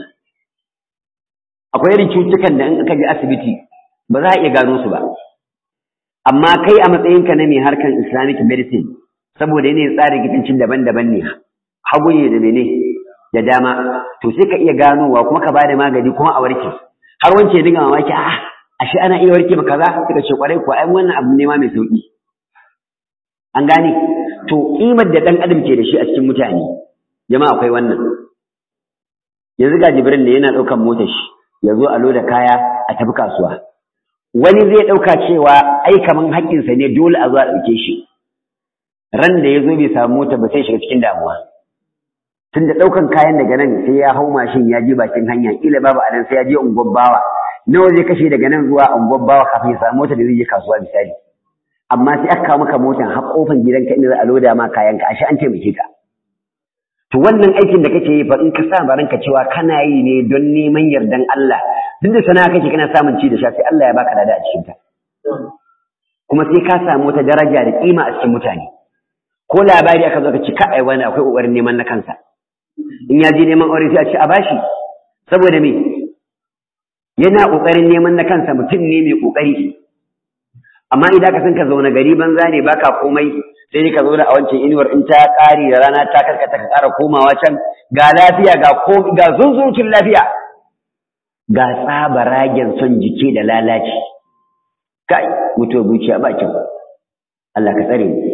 akwai irin cutukan da in aka je asibiti ba za a iya gano su ba amma kai a matsayinka na mai harkan islamic medicine saboda yanayin tsarin gidancin daban-daban ne hagu ne da mene da dama to sai ka iya ganowa kuma ka bada magani kuma a warke har wance ya dinga mamaki a ashe ana iya warke maka kaza suka ce kwarai ko ai wannan abu ne ma mai sauki an gane to kimar da dan adam ke da shi a cikin mutane jama'a akwai wannan yanzu ga jibrin ne yana daukan motar shi ya zo a loda kaya a tafi kasuwa wani zai dauka cewa ai kaman haƙƙinsa ne dole a zo a dauke shi ran da ya zo bai samu mota ba sai shiga cikin damuwa tun da ɗaukan kayan daga nan sai ya hau mashin ya je bakin hanya kila babu a nan sai ya je unguwar bawa nawa zai kashe daga nan zuwa unguwar bawa kafin ya samu mota da zai je kasuwa misali amma sai aka kawo maka motan har kofan gidanka inda za a loda ma kayanka ashe an taimake ka to wannan aikin da kake yi fa in ka sa ranka cewa kana yi ne don neman yardan Allah duk da sana'a kake kana samun ci da sha sai Allah ya baka lada a cikin ta kuma sai ka samu wata daraja da kima a cikin mutane ko labari aka zo ka ci kai wani akwai kokarin neman na kansa in ya je neman aure sai a ce a bashi saboda me yana kokarin neman na kansa mutum ne mai kokari amma idan ka san ka zauna gari banza ne baka komai sai dai ka zo da a wancan inuwar in ta kare da rana ta karkata ka ƙara komawa can ga lafiya ga ko ga zunzurucin lafiya ga tsaba ragen son jike da lalaci kai mutuwa zuciya ba kyau Allah ka tsare mu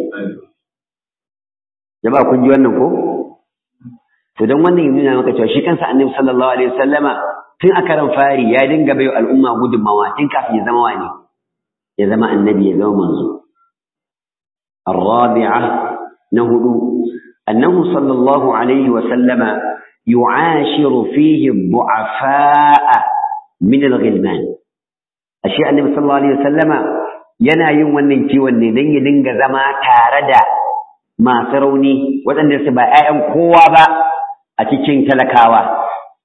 jama'a kun ji wannan ko to don wannan yana nuna maka cewa shi kansa annabi sallallahu alaihi wasallama tun a karan fari ya dinga bai al'umma gudunmawa tun kafin ya zama wani ya zama annabi ya zama manzo الرابعة نهدو أنه صلى الله عليه وسلم يعاشر فيه الضعفاء من الغلمان أشياء النبي صلى الله عليه وسلم yana yin wannan kiwon ne don ya dinga zama tare da masu rauni waɗanda su ba 'ya'yan kowa ba a cikin talakawa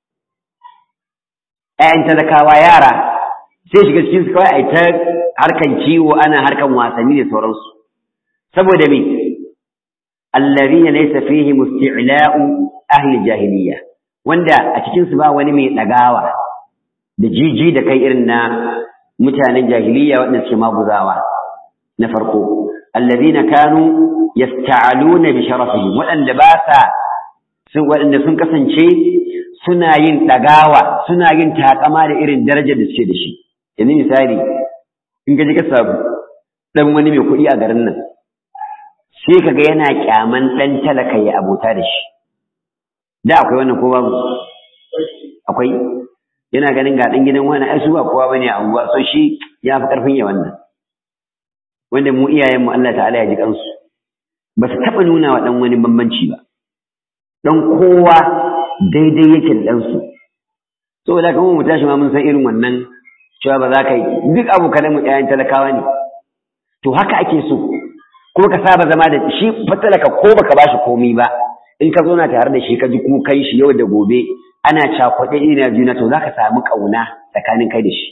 ‘ya'yan talakawa yara sai shiga cikin su kawai a ta harkan ciwo ana harkan wasanni da sauransu saboda me allazina laysa fihi musti'la'u ahli jahiliya wanda a cikin su ba wani mai dagawa da jiji da kai irin na mutanen jahiliya wanda suke maguzawa na farko allazina kanu yasta'aluna bi sharafihim wadanda ba sa sun wadanda sun kasance suna yin dagawa suna yin takama da irin darajar da suke da shi yanzu misali in ka ji ka sabu dan wani mai kuɗi a garin nan sai ka ga yana kyaman ɗan talaka ya abota da shi da akwai wannan ko babu akwai yana ganin ga ɗan gidan wani ai su ba kowa bane a unguwa so shi ya fi ƙarfin ya wannan wanda mu iyayen mu Allah ta'ala ya ji kansu ba su taɓa nuna wa ɗan wani bambanci ba ɗan kowa daidai yake da ɗansu saboda kamar mu tashi ma mun san irin wannan cewa ba za ka yi duk abokanan mu ƴaƴan talakawa ne to haka ake so kuma ka saba zama da shi fatalaka ko baka bashi komai ba in ka zauna tare da shi ka ji kukan shi yau da gobe ana cakuɗe ina juna to zaka samu ƙauna tsakanin kai da shi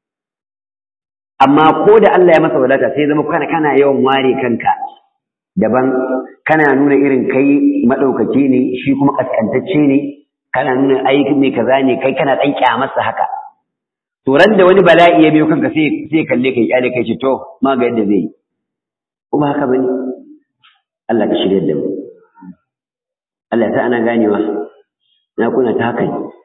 amma ko da Allah ya masa wadata sai zama kana kana yawan ware kanka daban kana nuna irin kai madaukaki ne shi kuma kaskantacce ne kana nuna ai mai kaza ne kai kana dan kyamarsa haka to ran da wani bala'i ya biyo kanka sai sai kalle kai kyale kai ce to ma ga yadda zai yi kuma haka bane Allah ka shirye da mu Allah ta ana ganewa na kuna ta haka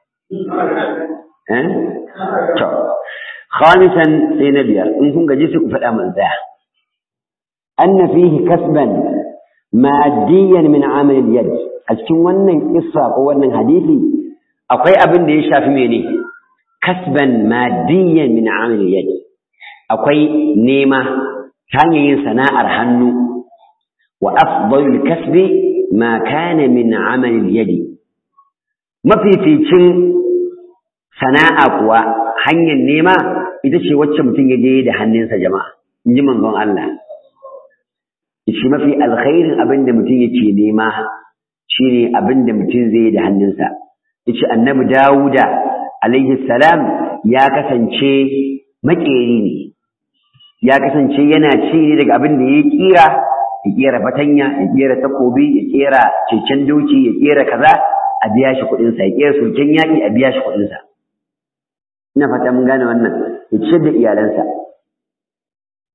eh to khamisan sai na biyar in kun gaji sai ku faɗa man tsaya anna fihi kasban maddiyan min amal al-yad a cikin wannan kissa ko wannan hadisi akwai abin da ya shafi mene kasban maddiyan min amal al-yad akwai nema ta hanyar yin sana'ar hannu wa afdalul kasbi ma kana min amalil yadi mafificin sana'a kuwa hanyar nema ita ce wacce mutum ya je da hannunsa jama'a in ji manzon Allah shi mafi alkhairin abin da mutum yake nema shine abin da mutum zai yi da hannunsa yace annabi Dawuda alaihi salam ya kasance makeri ne ya kasance yana ci ne daga abin da ya kira ya kera fatanya ya kera takobi ya kera cecen doki ya kera kaza a biya shi kuɗin sa ya kera sulken yaƙi a biya shi kuɗin sa ina fata mun gane wannan ya ciyar da iyalansa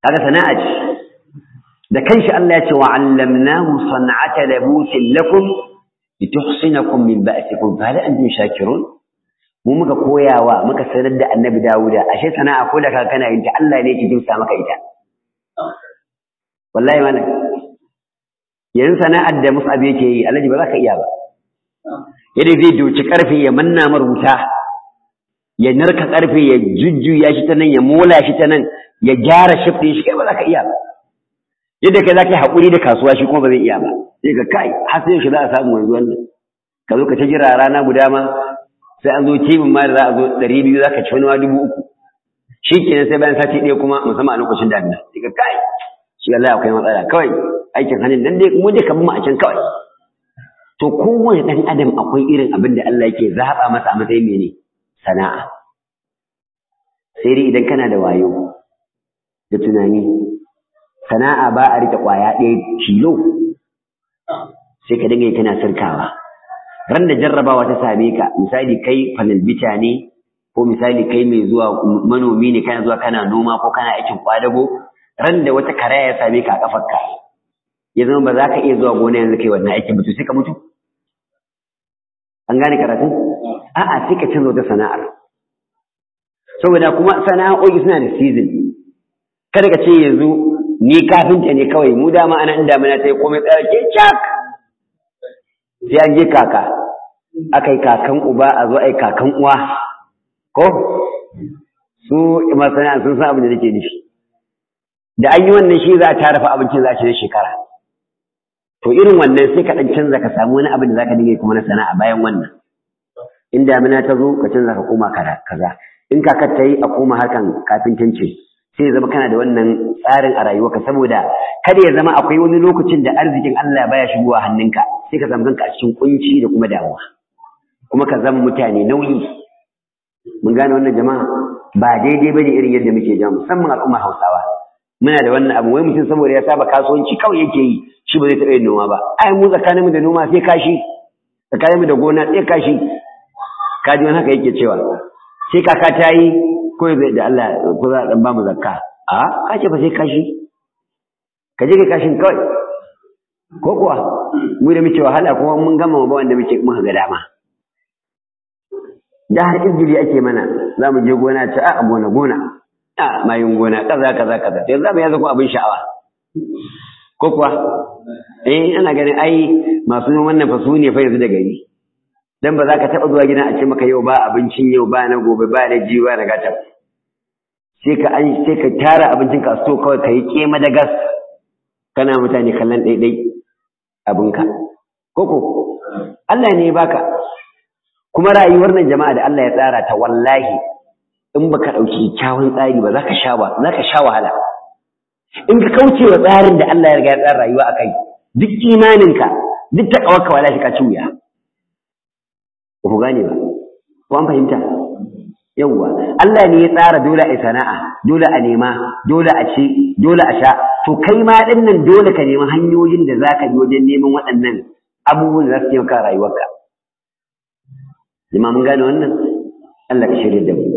kaga sana'a ce da kanshi Allah ya ce wa 'allamnahu san'ata labusin lakum lituhsinakum min ba'sikum fa hal antum shakirun mu muka koyawa muka sanar da annabi Dawuda ashe sana'a ko da kaga kana yin ta Allah ne yake jinsa maka ita wallahi mana yanzu sana'ar da Mus'ab yake yi Alhaji ba za ka iya ba yadda zai doci karfe ya manna mar wuta ya narka karfe ya jujjuya shi ta nan ya mola shi ta nan ya gyara shiftin shi kai ba za ka iya ba yadda kai za ka yi haƙuri da kasuwa shi kuma ba zai iya ba sai ka kai har sai shi za a samu wanzu wannan ka zo ka ta jira rana guda ma sai an zo tibin ma da za a zo ɗari biyu za ka ci wani ma dubu uku shi kenan sai bayan sati ɗaya kuma musamman a lokacin damina sai ka kai shi Allah akwai matsala kawai aikin hannun dan dai mu dai ka mu a can kawai to kowane ɗan adam akwai irin abin da Allah yake zaɓa masa a matsayin mene sana'a sai dai idan kana da wayo da tunani sana'a ba a rike ƙwaya ɗaya kilo sai ka dinga kana sirkawa ran da jarrabawa ta same ka misali kai fanalbita ne ko misali kai mai zuwa manomi ne kana zuwa kana noma ko kana aikin kwadago ran da wata karaya ya same ka a kafarka ya zama ba za ka iya zuwa gona yanzu kai wannan aikin ba to sai ka mutu an gane karatun a'a sai ka canza wata sana'ar saboda kuma sana'o'i suna da season kada ka ce yanzu ni kafinta ne kawai mu dama ana inda mana ta yi komai tsaya ke cak sai an je kaka aka yi kakan uba a zo a yi kakan uwa ko su masana sun san abin da nake nufi da an yi wannan shi za a tara fa abincin za a ci na shekara to irin wannan sai ka ɗan canza ka samu wani abin da za ka dinga kuma na sana'a bayan wannan in damina ta zo ka canza ka koma kaza in kakar ta yi a koma harkan kafintanci sai zama kana da wannan tsarin a rayuwarka saboda kada ya zama akwai wani lokacin da arzikin Allah baya shigowa hannunka sai ka zama kanka a cikin kunci da kuma damuwa kuma ka zama mutane nauyi mun gane wannan jama'a ba daidai bane irin yadda muke jama'a musamman al'ummar Hausawa muna da wannan abu wai mutum saboda ya saba kasuwanci kawai yake yi shi ba zai taɓa yin noma ba ai mu tsakaninmu da noma sai kashi tsakaninmu da gona sai kashi kaji wani haka yake cewa sai kaka ta yi ko zai da Allah ko za a dan ba mu zakka a ka ce ba sai kashi ka je ka kashin kawai ko kuwa mu da muke wahala kuma mun gama ba wanda muke muka ga dama da har izgili ake mana za mu je gona ce a gona gona a mayin gona kaza kaza kaza yanzu za mu yaza ko abin sha'awa ko kuwa eh ana ganin ai masu wannan fa su ne fa yanzu da gari dan ba za ka taɓa zuwa gidan a ce maka yau ba abincin yau ba na gobe ba na jiwa na gata sai ka an sai ka tara abincin ka so kawai ka yi kema da gas kana mutane kallon ɗaiɗai abinka koko Allah ne ya baka kuma rayuwar nan jama'a da Allah ya tsara ta wallahi in baka ɗauki kyawun tsari ba za ka sha ba za ka sha wahala in ka kauce wa tsarin da Allah ya riga ya tsara rayuwa akai duk imaninka duk taƙawarka wallahi ka ci wuya ba ku gane ba ko an fahimta yawwa Allah ne ya tsara dole a sana'a dole a nema dole a ci dole a sha to kai ma din nan dole ka nemi hanyoyin da zaka bi wajen neman waɗannan abubuwan da za su taimaka rayuwarka jama'a mun gane wannan Allah ka shirya da mu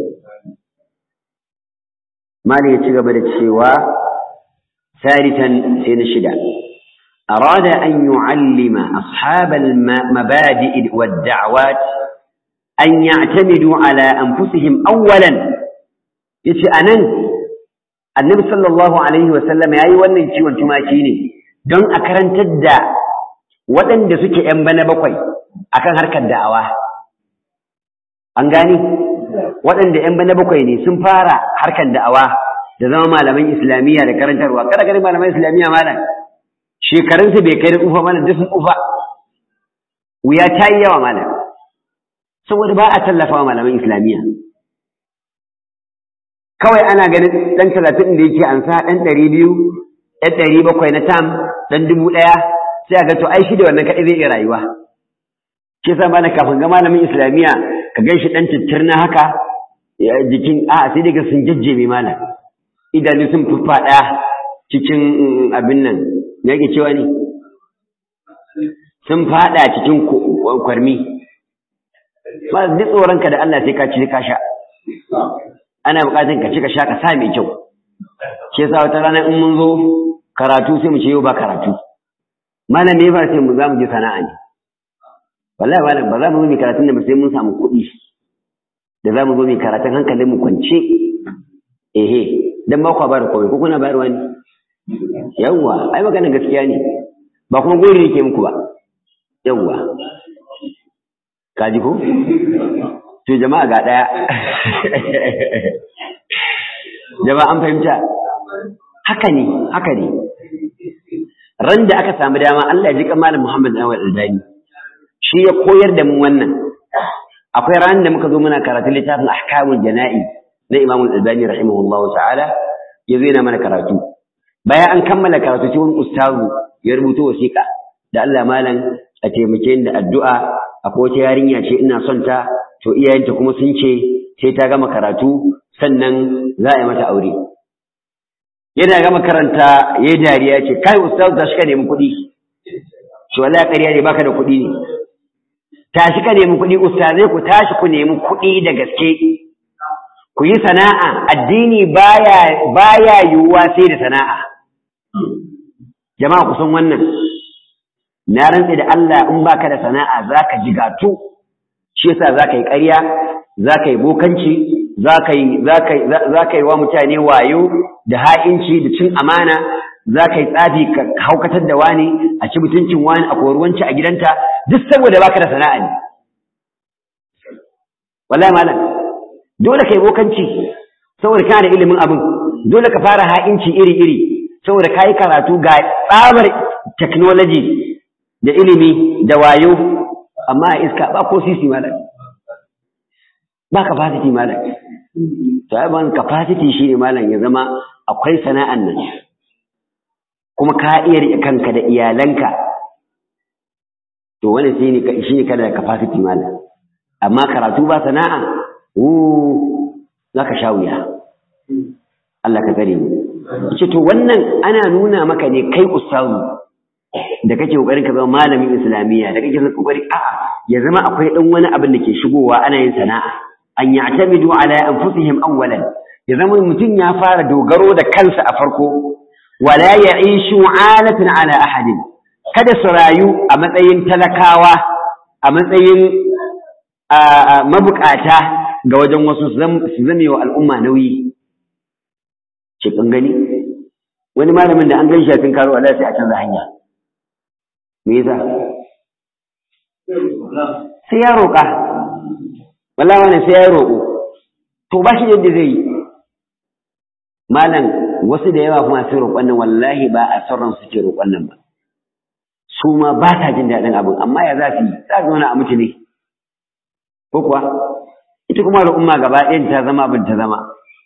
mali ya ci gaba da cewa ثالثا سين الشدة أراد أن يعلم أصحاب المبادئ والدعوات أن يعتمدوا على أنفسهم أولا يتي أنن النبي صلى الله عليه وسلم يأي wannan ciwon tumaki ne don a karantar da waɗanda suke ‘yan bana bakwai akan harkar da'awa an gani waɗanda ‘yan bana bakwai ne sun fara harkar da'awa da zama malaman islamiyya da karantarwa kada gari malaman islamiyya malam shekarunsu bai kai da tsufa malam duk sun tsufa wuya ta yi yawa malam saboda ba a tallafa wa malaman islamiyya kawai ana ganin ɗan talatin da yake ansa ɗan ɗari biyu ɗan ɗari bakwai na tam ɗan dubu ɗaya sai a ga to ai shi da wannan kaɗai zai iya rayuwa shi yasa malam kafin ga malamin islamiyya ka gan shi ɗan tattirna haka jikin a sai daga sun jajjeme malam idanu sun fuffaɗa cikin abin nan ya ke cewa ne sun faɗa cikin kwarmi ba duk tsoronka da Allah sai ka ci ka sha ana buƙatar ka ci ka sha ka sa mai kyau shi yasa wata rana in mun zo karatu sai mu ce yau ba karatu malam me ba sai mu za mu je sana'a ne wallahi malam ba za mu zo mu karatun da sai mun samu kuɗi da za mu zo mu karatun hankalin mu kwance ehe dan ba ku ba da komai ko kuna bayarwa ne yawwa ai maganar gaskiya ne ba kuma gori yake muku ba yawwa kaji ko to jama'a ga daya jama'a an fahimta haka ne haka ne ran da aka samu dama Allah ya ji malam Muhammad Awal Aldani shi ya koyar da mu wannan akwai ran da muka zo muna karatu littafin ahkamul jana'i na Imam Al-Albani rahimahullahu ta'ala ya zo yana mana karatu bayan an kammala karatu sai wani ustazu ya rubuta wasiƙa da Allah malam a taimake ni da addu'a akwai wata yarinya ce ina son ta to iyayenta kuma sun ce sai ta gama karatu sannan za a yi mata aure yana gama karanta yayi dariya ce kai ustazu tashi ka nemi kuɗi shi wallahi ƙarya ne baka da kuɗi ne tashi ka nemi kuɗi ustazai ku tashi ku nemi kuɗi da gaske ku yi sana'a addini baya baya yiwuwa sai da sana'a jama'a ku san wannan na rantse da Allah in baka da sana'a zaka jigatu shi yasa zaka yi ƙarya zaka yi bokanci zaka yi zaka zaka yi wa mutane wayo da ha'inci da cin amana zaka yi tsafi ka haukatar da wani a ci mutuncin wani a koruwanci a gidanta duk saboda baka da sana'a ne wallahi malam dole kai bokanci saboda kana da ilimin abin dole ka fara ha'inci iri-iri saboda kayi karatu ga tsabar technology da ilimi da wayo amma a iska ba ko sisi malam ba capacity malam to ai ban capacity shine malam ya zama akwai sana'an nan kuma ka iya rike kanka da iyalanka to wani shine shine kana da capacity malam amma karatu ba sana'a uh zaka sha wuya Allah ka tsare mu ce to wannan ana nuna maka ne kai ustazu da kake kokarin ka zama malamin islamiyya da kake kokari a'a ya zama akwai dan wani abin da ke shigowa ana yin sana'a an ya'tamidu ala anfusihim awwalan ya zama mutum ya fara dogaro da kansa a farko wala ya'ishu 'alatan ala ahadin kada su rayu a matsayin talakawa a matsayin mabukata ga wajen wasu su zame wa al'umma nauyi ce kun gani wani malamin da an gan shi a cikin karo Allah sai a canza hanya me yasa sai ya roƙa wallahi wannan sai ya roƙo to ba shi yadda zai yi malam wasu da yawa kuma sai roƙon nan wallahi ba a sauran su ke roƙon nan ba su ma ba ta jin daɗin abin amma ya za su yi za su a mutu ne ko kuwa ita kuma al'umma gaba ɗayan ta zama abin ta zama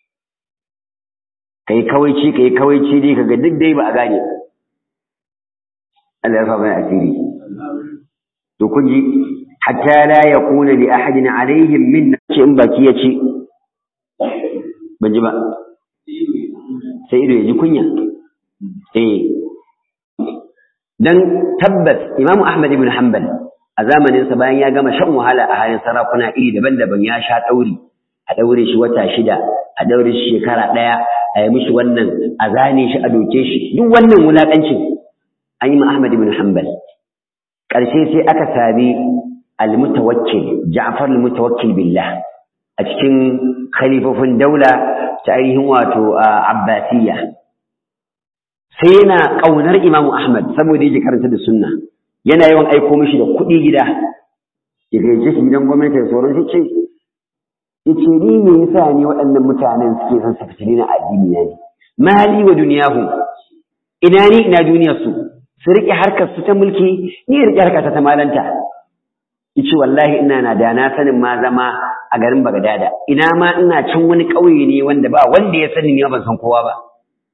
kai kawaici kai kawaici dai kaga duk dai ba a gane Allah ya fa mai asiri to kun ji hatta la yakuna li ahadin alaihim min ce in baki ya ci ban ji ba sai ido ya ji kunya eh dan tabbas Imam Ahmad ibn Hanbal a zamanin sa bayan ya gama shan wahala a halin sarakuna iri daban-daban ya sha dauri a daure shi wata shida a daure shi shekara daya a yi mishi wannan a zane shi a doke shi duk wannan wulakancin an yi Ahmad ibn Hanbal ƙarshe sai aka sami al-mutawakkil Ja'far al-mutawakkil billah a cikin khalifofin daula ta ainihin wato Abbasiyya sai yana ƙaunar Imam Ahmad saboda yake karanta da sunna yana yawan aiko mishi da kuɗi gida ya gaje shi gidan gwamnati da sauran shi ce yace ni me yasa ni waɗannan mutanen suke son su fitini na addini na ne mali wa duniyahu ina ni ina duniyar su su riƙe harkar su ta mulki ni riƙe harkar ta malanta yace wallahi ina na da na sanin ma zama a garin Bagdada ina ma ina can wani ƙauye ne wanda ba wanda ya sani ni ban san kowa ba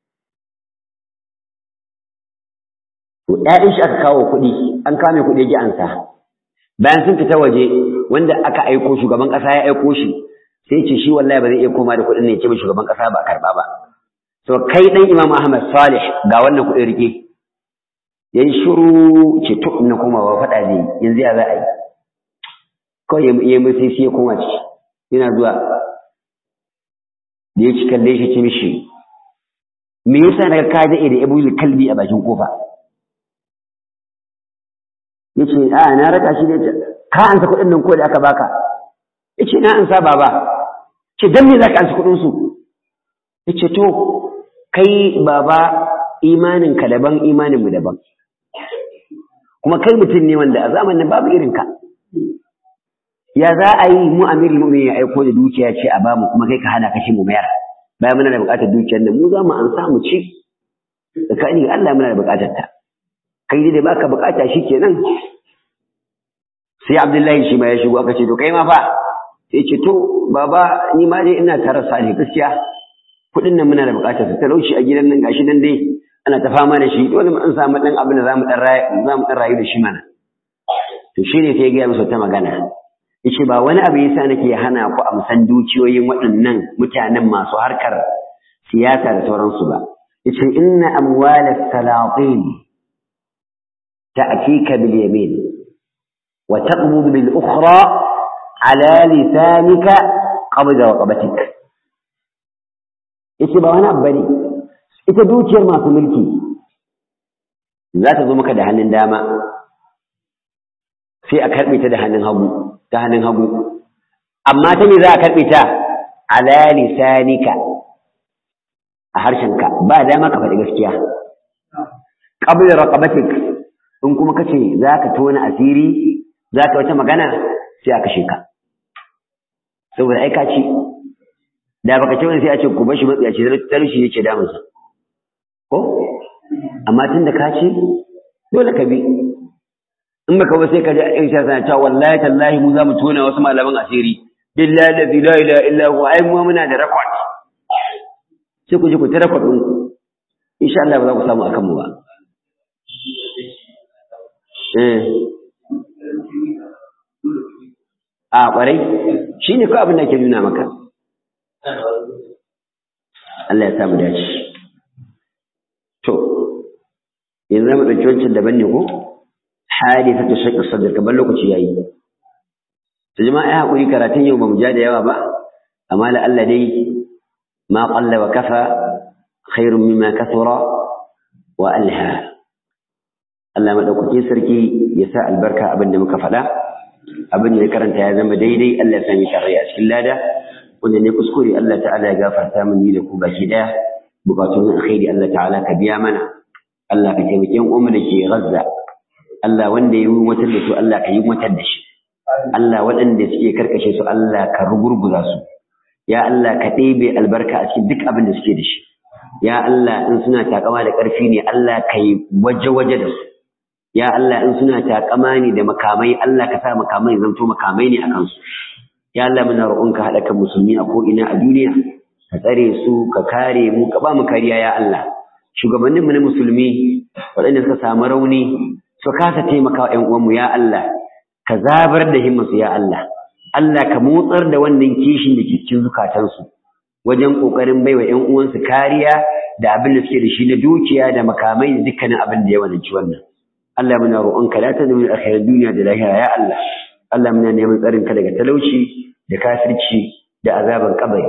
to ɗayan shi aka kawo kuɗi an kame kuɗi ji ansa bayan sun fita waje wanda aka aiko shugaban ƙasa ya aiko shi sai ce shi wallahi ba zai iya koma da kuɗin ne ya ce ba shugaban ƙasa ba karɓa ba to kai ɗan Imam Ahmad Salih ga wannan kuɗin rike ya yi shuru ce to na koma ba faɗa ne yanzu ya za a yi kawai ya yi mai sai ya koma ciki yana zuwa da ya ci kalle shi ce mishi me yasa daga ka daɗe da ibul kalbi a bakin kofa yace a na raka shi ne ka ansa kuɗin nan ko da aka baka yace na ansa baba ce dan me zaka ansa kuɗin su yace to kai baba imanin ka daban imanin mu daban kuma kai mutum ne wanda a zamanin babu irin ka ya za a yi mu amirul mu'minin ya aiko da dukiya ce a bamu kuma kai ka hana kashi mu mayar bayan muna da buƙatar dukiyar nan mu za mu an samu ci tsakanin Allah muna da buƙatar ta kai dai baka buƙata kenan sai Abdullahi shi ma ya shigo aka ce to kai ma fa sai ce to baba ni ma dai ina tare sa ne gaskiya kuɗin nan muna da buƙatar su talauci a gidan nan gashi nan dai ana ta fama da shi dole mu an samu ɗan abin da zamu ɗan rayu zamu ɗan rayu da shi mana to shine sai ya gaya musu ta magana yace ba wani abu yasa nake hana ku amsan dukiyoyin waɗannan mutanen masu harkar siyasa da sauransu ba yace inna amwalas salatin ta'tika bil yamin wa taqbud bil ukhra ala lisanika qabda raqabatik yace ba wani abu bane ita dukiyar masu mulki za ta zo maka da hannun dama sai a karɓe ta da hannun hagu ta hannun hagu amma ta me za a karɓe ta ala lisanika a harshenka ba dama ka faɗi gaskiya qabla raqabatik in kuma kace za ka tona asiri za ka wata magana sai a kashe ka saboda ai ka ci da baka ce wani sai a ce ku bashi matsiyaci talauci yake damunsa ko amma tun da ka ci dole ka bi in baka ba sai ka ji Aisha tana cewa wallahi tallahi mu za mu tona wasu malaman asiri billahi la ilaha illa huwa ai mu muna da record sai ku ji ku ta record din ku insha Allah ba za ku samu akan mu ba eh a kwarai shine ko abin da ke nuna maka Allah ya samu dace to yanzu mu dauki wancan daban ne ko hadithatu shaqqi sadr kamar lokaci yayi to jama'a ya hakuri karatun yau bamu ja da yawa ba amma la Allah dai ma qalla wa kafa khairun mimma kathura wa alha Allah madaukake sarki ya sa albarka abin da muka faɗa abin da ya karanta ya zama daidai Allah ya sami tarayya a cikin lada wanda ne kuskure Allah ta'ala ya gafarta min ni da ku baki daya bukatun alkhairi Allah ta'ala ka biya mana Allah ka taimake yan uwan da ke Gaza Allah wanda ya yi watar da su Allah ka yi watar da shi Allah waɗanda suke karkashe su Allah ka rugurguza su ya Allah ka ɗebe albarka a cikin duk abin da suke da shi ya Allah in suna takama da ƙarfi ne Allah ka yi waje-waje da su ya Allah in suna takama ne da makamai Allah ka sa makamai zanto makamai ne a kansu ya Allah muna roƙon ka haɗa kan musulmi a ko'ina a duniya ka tsare su ka kare mu ka ba mu kariya ya Allah shugabanninmu na musulmi waɗanda suka samu rauni su kasa taimaka wa ‘yan uwanmu ya Allah, ka zabar da himmasu ya Allah, Allah ka motsar da wannan kishin da ke cikin zukatansu wajen ƙoƙarin baiwa ‘yan uwansu kariya da abin da suke da shi na dukiya da makamai da dukkanin abin da ya wananci wannan. Allah muna roƙon ka da ta zama alkhairar duniya da lahira ya Allah. Allah muna neman tsarin ka daga talauci da kafirci da azaban kabari.